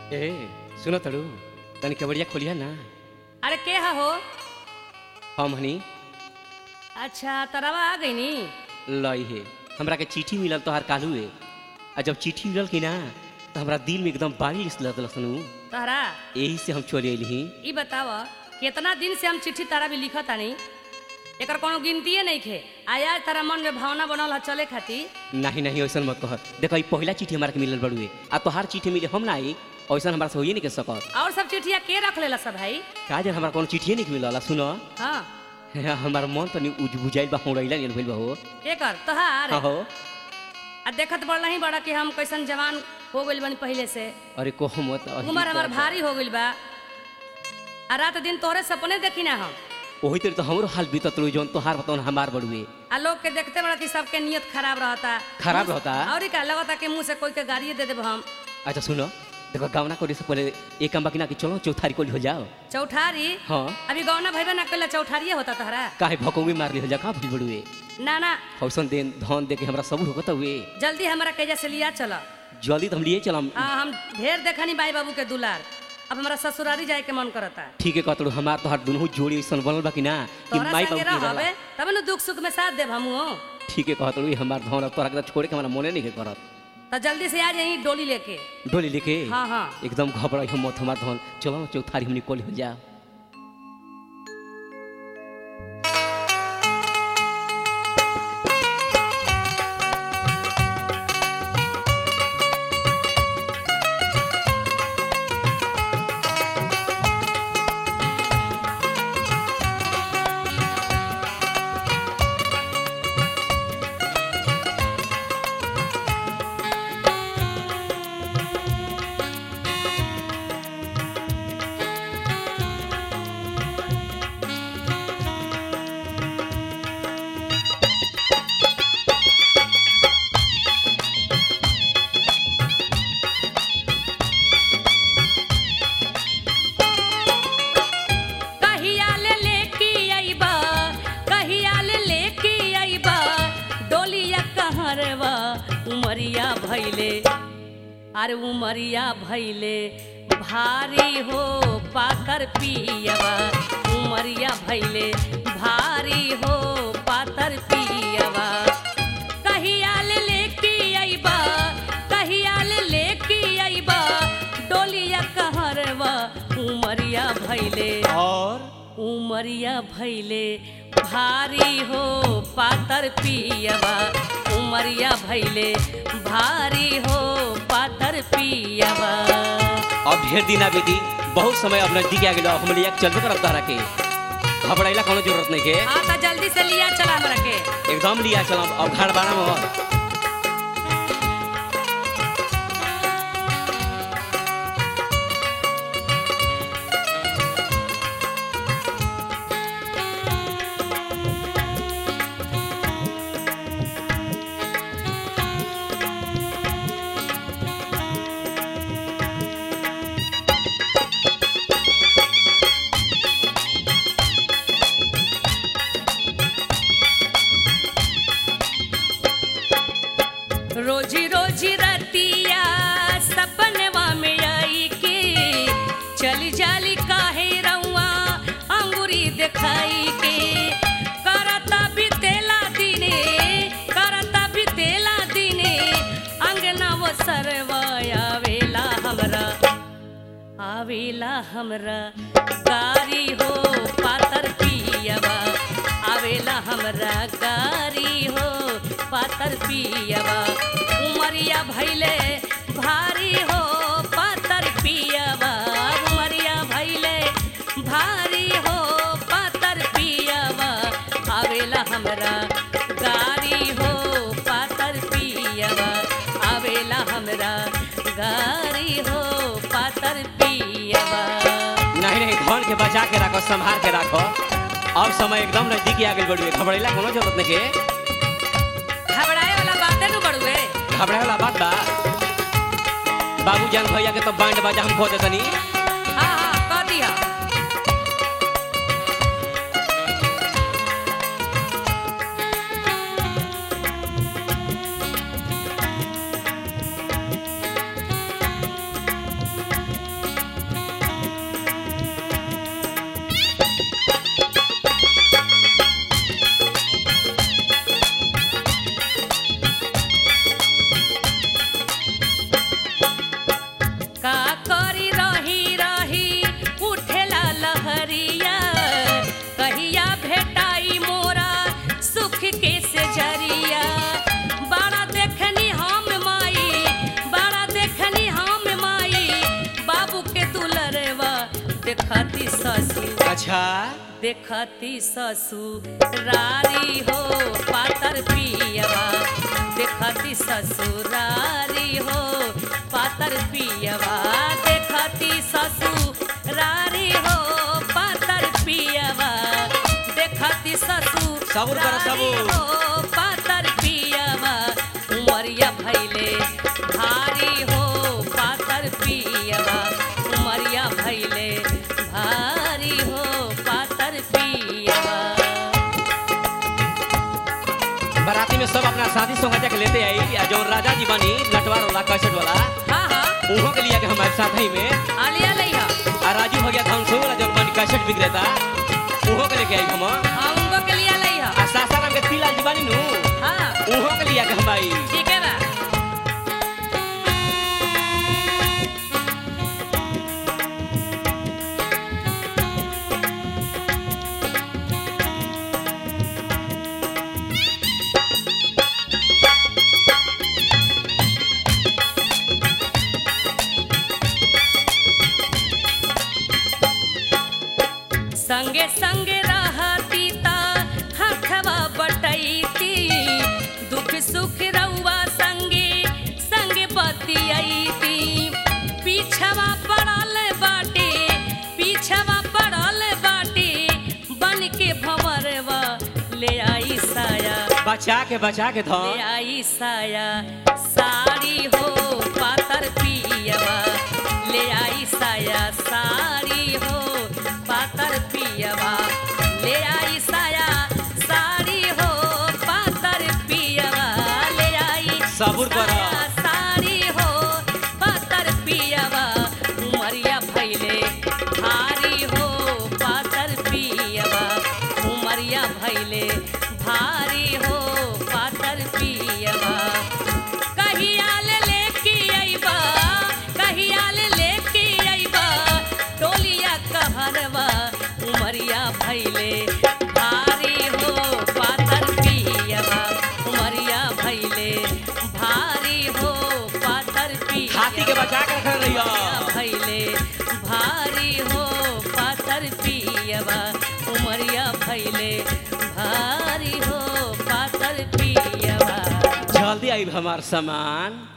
ए सुनो तड़ू तनी कबड़िया खोलिया ना अरे के हा हो हम हनी अच्छा तरवा आ गई नी लई हे हमरा के चिट्ठी मिलल तोहार कालू है आ जब चिट्ठी मिलल कि ना तो हमरा दिल में एकदम बारिश लगल सुनू तहरा यही से हम चले अली ई बताव कितना दिन से हम चिट्ठी तारा भी लिखत तानी एकर कोनो गिनतीये नहीं खे आया तारा मन में भावना बनल है चले खातिर नहीं नहीं ऐसा मत कह देखो ई पहला चिट्ठी हमारा के मिलल बड़ुए आ तोहार चिट्ठी मिले हम ना आई ऐसा हमारा से होइए नहीं के सकत और सब चिट्ठिया के रख लेला सब भाई का जन हमारा कोनो चिट्ठिए नहीं मिलल सुनो हाँ हमार मन तनी उज बुझाइल बा होड़ैला नहीं भइल बा हो के कर तोहार हाँ हो आ देखत बड़ नहीं बड़ा कि हम कैसन जवान हो गइल बनी पहले से अरे कहो मत अही उम्र हमार बात। भारी हो गइल बा आ रात दिन तोहरे सपने देखी ना हम ओही तरह तो हमरो हाल बीतत रही जौन तोहार बताओ हमार बड़ुए आ लोग के देखते बड़ा कि सबके नियत खराब रहता खराब रहता? और का लगता कि मुंह से कोई के गाड़िए दे देब हम अच्छा सुनो देखो गावना करे से पहले एक काम बाकी ना कि चलो चौथारी कोली हो जाओ चौठारी हाँ अभी गौना भैबे ना कल चौठारिए होता तहरा काहे भकौवी मार ली हो जा का भइल बड़ुए ना ना हौसन देन धन दे के हमरा सब होकत हुए जल्दी हमारा कैजा से लिया चल जल्दी तो हम लिए चलम हाँ हम ढेर देखनी बाई बाबू के दुलार अब हमारा ससुरारी जाए के मन करता ठीक है कहतड़ू हमार तोहार दुनू जोड़ी ऐसन बनल बा कि ना कि तोहरा माई संगे बाबू के रहबे जाला। तब न दुख सुख में साथ देब हमू ठीक है कहतड़ू हमार धन अब तोहरा के तो छोड़ के हमारा मने नहीं के करत तो जल्दी से आ जाई डोली लेके डोली लेके हाँ हाँ एकदम घबराई हम मत हमार धन चलो चौथारी हमनी कोली हो जा कहिया ले लेके अइबा कहिया ले लेके अइबा डोलिया कहरवा उमरिया भैले अरे उमरिया भैले भारी हो पातर पियवा उमरिया भैले भारी हो पातर पियवा कहिया ले लेके अइबा कहिया ले लेके अइबा डोलिया कहरवा उमरिया भैले और उमरिया भैले भारी हो पातर पियवा उमरिया भैले भारी हो पातर पियवा अब ढेर दिन बेटी बहुत समय अब नजदीक आ गेलो अब हम लिया के चलबे करब तहरा के घबराइला कोनो जरूरत नहीं के हाँ तो जल्दी से लिया चला हमरा के एकदम लिया चलम अब घर बारा में रोजी रोजी रतिया सपनवा में आई के चली जाली काहे रउआ अंगूरी दिखाई के करता बितेला दिने करता बितेला दिने अंगना वो सरवा आवेला हमरा आवेला हमरा गारी हो पातर पियवा आवेला हमरा गारी हो पातर पियवा उमरिया भैले भारी हो पातर पियवा उमरिया भैले भारी हो पातर पियवा आवेला हमरा गारी हो पातर पियवा आवेला हमरा गारी हो पातर पियवा नहीं नहीं धन के बचा के रखो संभाल के रखो अब समय एकदम नजदीक आ गेल बड़ुए घबराइला कोनो जरूरत नहीं के घबराए वाला बातें नु बड़ुए घबराए वाला बात बा बाबू जान भैया के तो बैंड बाजा हम खो देतनी हाँ हाँ कह दिया अच्छा देखती ससुरारी हो पातर पियवा देखती ससुरारी हो पातर पियवा देखती ससुरारी हो पातर पियवा देखती ससुर सबूर करो, सबूर। हो पातर पियवा उमरिया भैले भारी हो पातर पियवा उमरिया भैले भारी हो पातर पियवा बाराती में सब अपना शादी सोहजा के लेते आई आ जौन राजा जी बनी नटवार वाला कैसेट वाला हाँ हाँ उहो के लिया के हमारे साथ ही में आलिया लइहा आ राजू भैया धनसो वाला जौन बनी कैसेट विक्रेता उहो के लेके आई हम हाँ उनको के लिया लइहा आ सासाराम के तिला जी बनी नु हाँ उहो के लिया के हम आई ठीक है बा संगे संगे रहती ता हथवा बटैती दुख सुख रउआ संगे संगे बतियैती पीछवा पड़ल बाटे पीछवा पड़ल बाटे बन के भंवरवा ले आई साया बचा के बचा के ले धन आई साया साड़ी हो पातर पियवा ले आई साया साड़ी हो पातर पियवा ले आई साया साड़ी हो पातर पियवा ले आई सबूर करो। साया साड़ी हो पातर पियवा उमरिया भैले भारी हो पातर पियवा उमरिया भैले भारी हो पातर पियवा कहिया ले लेके अइबा कहिया ले लेके अइबा टोलिया कहरवा उमरिया भैले भारी हो पातर पियवा उमरिया भैले भारी हो पातर पियवा हाथी के बचा के रखल रहियो भैले भारी हो पातर पियवा उमरिया भैले भारी हो पातर पियवा जल्दी आई हमार सामान